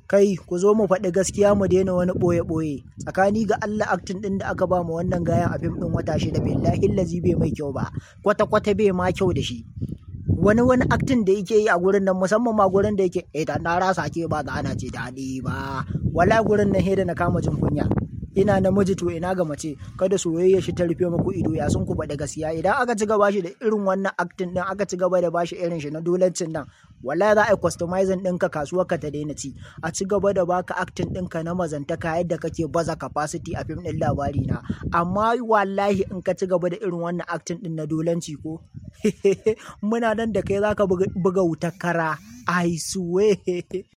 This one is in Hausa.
kai ku zo mu faɗi gaskiya mu daina wani ɓoye-ɓoye tsakani ga Allah aktin ɗin da aka ba mu wannan gayan a fim ɗin wata shida billahi lazi bai mai kyau ba kwata-kwata bai ma kyau da shi wani wani aktin da yake yi a gurin nan musamman ma gurin da yake eh da na rasa ke ba da ana ce daɗi ba wala gurin nan da na kama jin kunya ina namiji to ina ga mace kada soyayya shi ta rufe muku ido ya sun ku faɗi gaskiya idan aka ci gaba shi da irin wannan aktin din aka ci gaba da bashi irin shi na dolancin nan wallahi za a yi customizing ɗinka kasuwar ka ta daina ci a ci gaba da baka aktin ɗinka na mazantaka yadda kake baza capacity a fim ɗin labari na amma wallahi in ka ci gaba da irin wannan aktin ɗin na dolanci ko muna nan da kai zaka buga wutar kara I swear